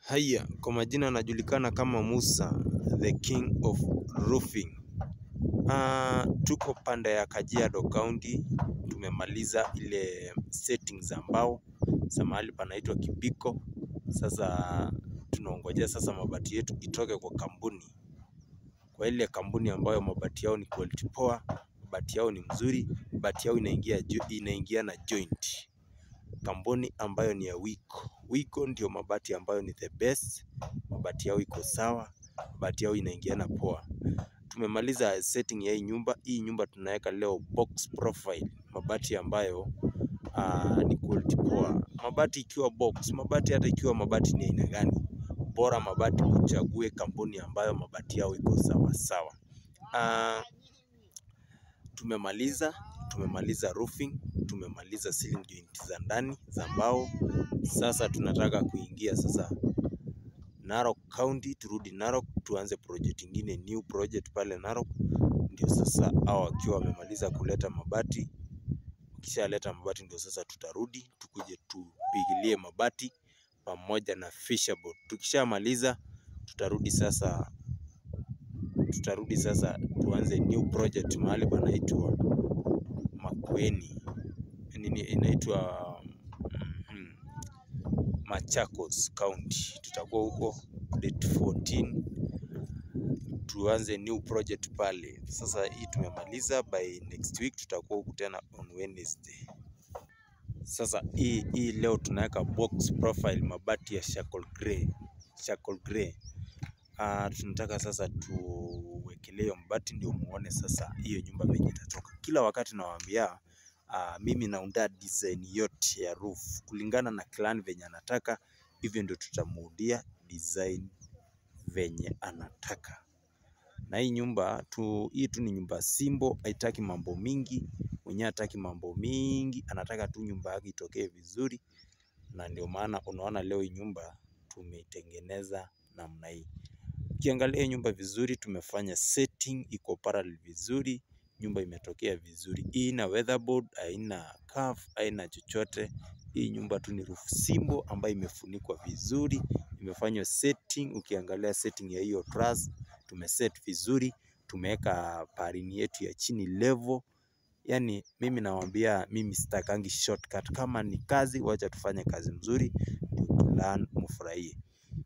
Haya, kwa majina anajulikana kama Musa the king of roofing. Ah, tuko pande ya Kajiado County, tumemaliza ile settings za mbao za mahali panaitwa Kibiko. Sasa tunaongojea sasa mabati yetu itoke kwa kampuni, kwa ile kampuni ambayo mabati yao ni quality poa, mabati yao ni mzuri, mabati yao inaingia jo- inaingia na joint kampuni ambayo ni ya Wiko. Wiko ndio mabati ambayo ni the best, mabati yao iko sawa, mabati yao inaingiana poa. Tumemaliza setting ya hii nyumba. Hii nyumba tunaweka leo box profile, mabati ambayo ah, ni quality poa. Mabati ikiwa box, mabati hata ikiwa mabati ni aina gani, bora mabati uchague kampuni ambayo mabati yao iko sawa sawa. Ah, tumemaliza tumemaliza roofing, tumemaliza ceiling joint za ndani za mbao. Sasa tunataka kuingia sasa Narok County, turudi Narok tuanze project ingine, new project pale Narok. Ndio sasa hao wakiwa wamemaliza kuleta mabati, ukishaleta mabati ndio sasa tutarudi tukuje tupigilie mabati pamoja na fisherboard. Tukishamaliza tutarudi sasa tutarudi sasa tuanze new project mahali panaitwa Makueni, nini inaitwa mhm, Machakos County. Tutakuwa huko date 14 tuanze new project pale. Sasa hii tumemaliza, by next week tutakuwa huku tena on Wednesday. Sasa hii hii leo tunaweka box profile mabati ya charcoal grey, charcoal grey. Ah, tunataka sasa tuwekelee hiyo mabati ndio muone sasa hiyo nyumba venye itatoka. Kila wakati nawaambia ah, mimi naunda design yote ya roof kulingana na client venye anataka, hivyo ndio tutamuudia design venye anataka. Na hii nyumba tu, hii tu ni nyumba simple, haitaki mambo mingi, mwenyewe hataki mambo mingi, anataka tu nyumba yake itokee vizuri, na ndio maana unaona leo hii nyumba tumeitengeneza namna hii. Ukiangalia hii nyumba vizuri, tumefanya setting iko parallel vizuri, nyumba imetokea vizuri. Hii ina weatherboard, haina curve, haina chochote. Hii nyumba tu ni roof simple ambayo imefunikwa vizuri, imefanywa setting. Ukiangalia setting ya hiyo truss, tumeset vizuri, tumeweka parini yetu ya chini level. Yaani mimi nawaambia, mimi sitakangi shortcut. Kama ni kazi, wacha tufanye kazi mzuri, ndio learn mfurahie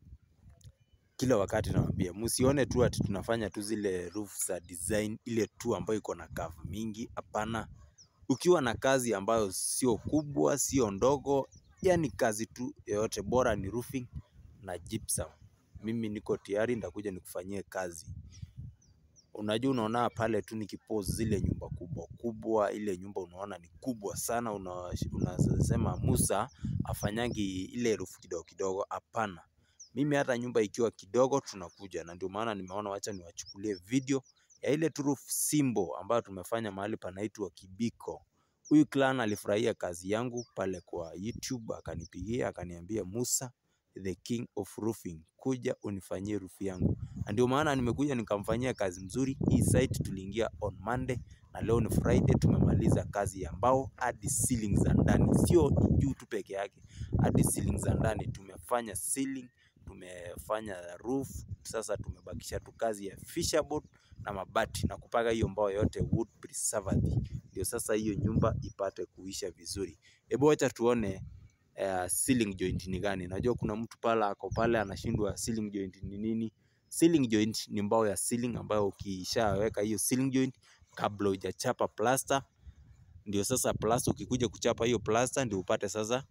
kila wakati nawaambia msione tu ati tunafanya tu zile roof za design ile tu ambayo iko na curve mingi. Hapana, ukiwa na kazi ambayo sio kubwa, sio ndogo, yani kazi tu yoyote, bora ni roofing na gypsum, mimi niko tayari, nitakuja nikufanyie kazi. Unajua, unaona pale tu nikipost zile nyumba kubwa kubwa, ile nyumba unaona ni kubwa sana, una- unasema Musa afanyangi ile roof kidogo kidogo. Hapana, mimi hata nyumba ikiwa kidogo tunakuja, na ndio maana nimeona wacha niwachukulie video ya ile tu roof simple ambayo tumefanya mahali panaitwa Kibiko. Huyu clan alifurahia kazi yangu pale kwa YouTube, akanipigia akaniambia, Musa the king of roofing, kuja unifanyie roof yangu, na ndio maana nimekuja nikamfanyia kazi mzuri. Hii site tuliingia on Monday na leo ni Friday, tumemaliza kazi ya mbao hadi ceiling za ndani, sio juu tu peke yake, hadi ceiling za ndani tumefanya ceiling, tumefanya roof. Sasa tumebakisha tu kazi ya fisherboard na mabati na kupaka hiyo mbao yote wood preservative, ndio sasa hiyo nyumba ipate kuisha vizuri. Hebu wacha tuone eh, ceiling joint ni gani. Najua kuna mtu pale ako pale anashindwa ceiling joint ni nini. Ceiling joint ni mbao ya ceiling ambayo ukishaweka hiyo ceiling joint kabla hujachapa plaster, ndio sasa plaster, ukikuja kuchapa hiyo plaster ndio upate sasa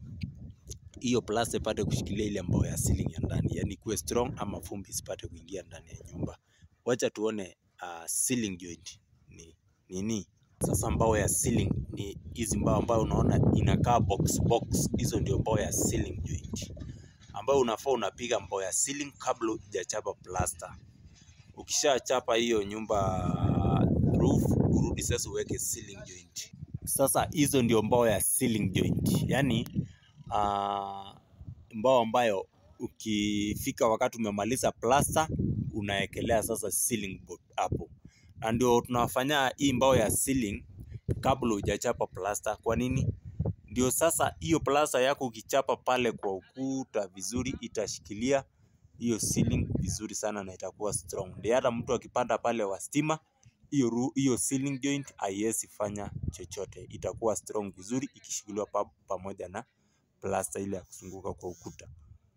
hiyo plaster ipate kushikilia ile mbao ya ceiling ya ndani, yani kuwe strong ama vumbi isipate kuingia ndani ya nyumba. Wacha tuone uh, ceiling joint ni nini. Sasa mbao ya ceiling ni hizi mbao ambayo unaona inakaa box box, hizo ndio mbao ya ceiling joint ambayo unafaa unapiga mbao ya ceiling kabla hujachapa plaster. Ukishachapa hiyo nyumba roof, urudi sasa uweke ceiling joint. Sasa hizo ndio mbao ya ceiling joint, yani uh, mbao ambayo ukifika wakati umemaliza plaster unaekelea sasa ceiling board hapo, na ndio tunafanya hii mbao ya ceiling kabla hujachapa plaster. Kwa nini? ndio sasa hiyo plasta yako ukichapa pale kwa ukuta vizuri itashikilia hiyo ceiling vizuri sana na itakuwa strong. Ndio hata mtu akipanda pale wa stima hiyo ru- hiyo ceiling joint haiwezi fanya chochote, itakuwa strong vizuri ikishikiliwa pa, pamoja na plasta ile ya kuzunguka kwa ukuta.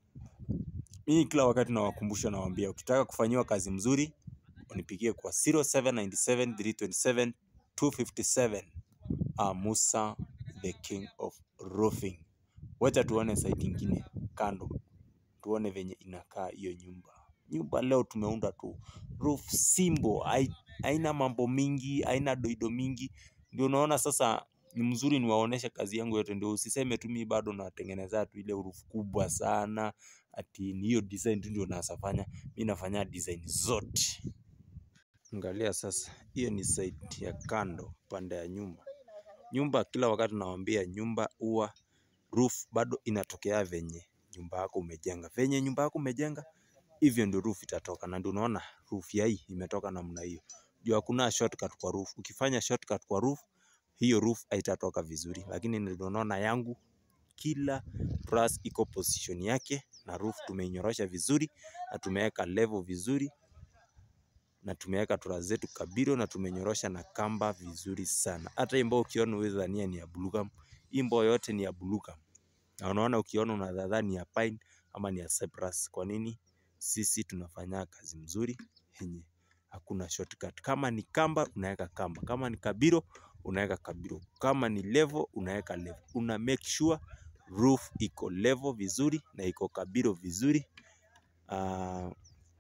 Mimi kila wakati nawakumbusha, nawaambia ukitaka kufanyiwa kazi mzuri unipigie kwa 0797 327 257. Ah, Musa the king of roofing. Wacha tuone site ingine kando, tuone venye inakaa hiyo nyumba. Nyumba leo tumeunda tu roof simple, hai- haina mambo mingi, haina doido mingi. Ndio unaona sasa ni mzuri niwaoneshe kazi yangu yote, ndio usiseme tu mimi bado natengeneza tu ile roof kubwa sana, ati ni hiyo design tu ndio nasafanya. Mimi nafanya design zote. Angalia sasa, hiyo ni site ya kando pande ya nyumba. Nyumba kila wakati nawaambia nyumba huwa roof bado inatokea venye nyumba yako umejenga. Venye nyumba yako umejenga hivyo ndio roof itatoka, na ndio unaona roof ya hii imetoka namna hiyo. Juu hakuna shortcut kwa roof. Ukifanya shortcut kwa roof, hiyo roof haitatoka vizuri, lakini ndio unaona yangu kila truss iko position yake, na roof tumeinyorosha vizuri na tumeweka level vizuri na tumeweka truss zetu kabiro na tumenyorosha na kamba vizuri sana. Hata hii mbao ukiona huwezi dhania ni ya blue gum. Hii mbao yote ni ya blue gum. Na unaona ukiona unadhani ni ya pine ama ni ya cypress. Kwa nini? Sisi tunafanya kazi mzuri yenye hakuna shortcut. Kama ni kamba unaweka kamba, kama ni kabiro unaweka kabiro, kama ni level unaweka level. Una make sure roof iko level vizuri na iko kabiro vizuri. Ah,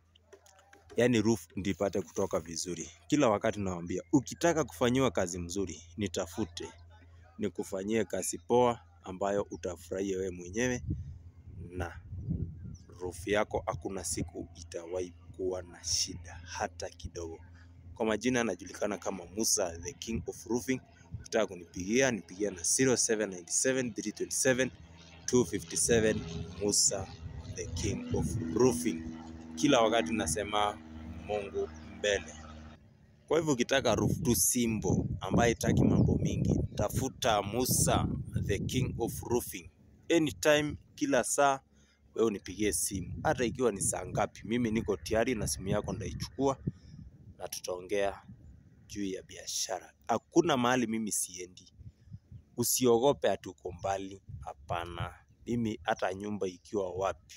yani roof ndio ipate kutoka vizuri. Kila wakati nawaambia, ukitaka kufanyiwa kazi mzuri, nitafute nikufanyie kazi poa ambayo utafurahia wewe mwenyewe, na roof yako hakuna siku itawahi kuwa na shida hata kidogo. Kwa majina anajulikana kama Musa the king of roofing. Ukitaka kunipigia nipigia na 0797 327 257 Musa the king of roofing. Kila wakati nasema Mungu mbele. Kwa hivyo ukitaka roof tu simple ambaye itaki mambo mingi, tafuta Musa the king of roofing. Anytime, kila saa wewe unipigie simu, hata ikiwa ni saa ngapi, mimi niko tayari na simu yako ndaichukua na tutaongea juu ya biashara. Hakuna mahali mimi siendi, usiogope ati uko mbali. Hapana, mimi hata nyumba ikiwa wapi,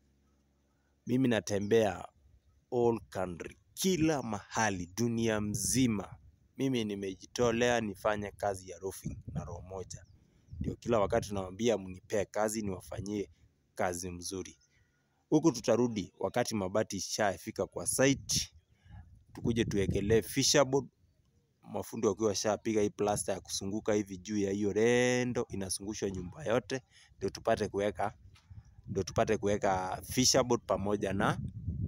mimi natembea all country, kila mahali dunia mzima. Mimi nimejitolea nifanye kazi ya roofing na roho moja, ndio kila wakati nawaambia mnipee kazi niwafanyie kazi mzuri. Huku tutarudi wakati mabati ishafika kwa site, tukuje tuwekelee fisherboard mafundi wakiwa washapiga hii plasta ya kusunguka hivi juu ya hiyo rendo inazungushwa nyumba yote, ndio tupate kuweka ndio tupate kuweka fisherboard pamoja na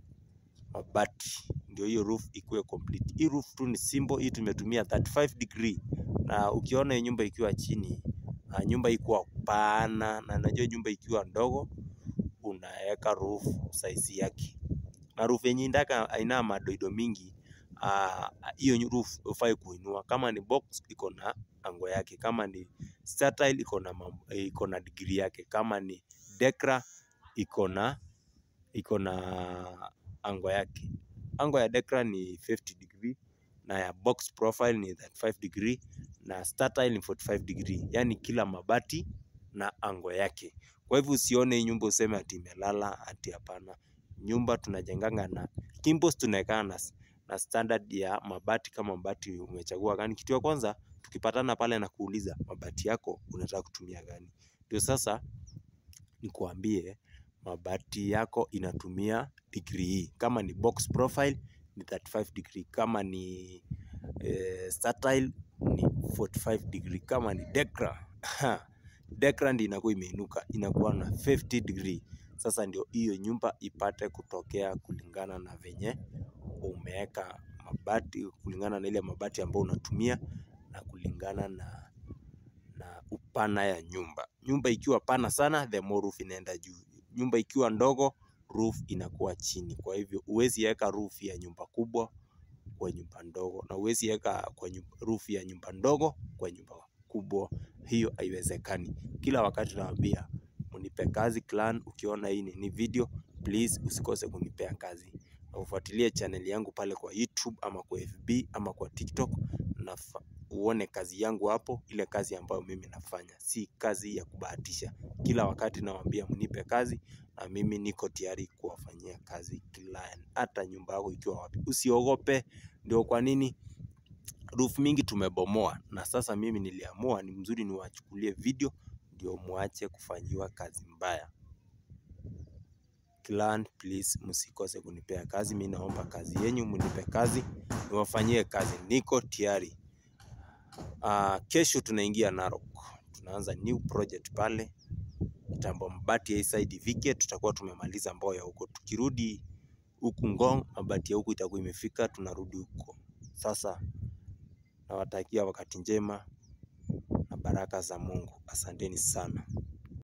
mabati, ndio hiyo roof ikuwe complete. Hii roof tu ni simple, hii tumetumia 35 degree, na ukiona hii nyumba ikiwa chini na nyumba ikiwa pana, na najua nyumba ikiwa ndogo, unaweka roof size yake, na roof yenye ndaka haina madoido mingi ah, hiyo roof hufai kuinua. Kama ni box iko na ango yake, kama ni style iko na mam- iko na degree yake, kama ni dekra iko na iko na ango yake. Ango ya dekra ni 50 degree na ya box profile ni 35 degree na style ni 45 degree, yani kila mabati na ango yake. Kwa hivyo usione hii nyumba useme ati imelala, ati hapana. Nyumba tunajenganga na kimbos tunawekana na, na standard ya mabati. Kama mabati umechagua gani, kitu ya kwanza tukipatana pale na kuuliza mabati yako unataka kutumia gani, ndio sasa nikuambie mabati yako inatumia degree hii. Kama ni box profile ni 35 degree, kama ni eh, style ni 45 degree, kama ni dekra dekra ndio inakuwa imeinuka inakuwa na 50 degree. Sasa ndio hiyo nyumba ipate kutokea kulingana na venye umeweka mabati, kulingana na ile mabati ambayo unatumia na kulingana na na upana ya nyumba. Nyumba ikiwa pana sana, the more roof inaenda juu. Nyumba ikiwa ndogo, roof inakuwa chini. Kwa hivyo huwezi weka roof ya nyumba kubwa kwa nyumba ndogo, na huwezi weka kwa nyumba, roof ya nyumba ndogo kwa nyumba kubwa hiyo haiwezekani. Kila wakati nawaambia mnipe kazi clan. Ukiona hii ni video, please usikose kunipea kazi na ufuatilie channel yangu pale kwa YouTube ama kwa FB ama kwa TikTok na uone kazi yangu hapo, ile kazi ambayo mimi nafanya, si kazi ya kubahatisha. Kila wakati nawaambia mnipe kazi na mimi niko tayari kuwafanyia kazi client, hata nyumba yako ikiwa wapi, usiogope. Ndio kwa nini roof mingi tumebomoa, na sasa mimi niliamua ni mzuri niwachukulie video ndio muache kufanyiwa kazi mbaya. Client, please msikose kunipea kazi. Mimi naomba kazi yenyu, mnipe kazi niwafanyie kazi, niko tayari. Uh, kesho tunaingia Narok, tunaanza new project pale Kitambo mabati ya side vike, tutakuwa tumemaliza Mboya huko. Tukirudi huku Ngong, mabati ya huku itakuwa imefika, tunarudi huko. Sasa nawatakia wakati njema na baraka za Mungu. Asanteni sana.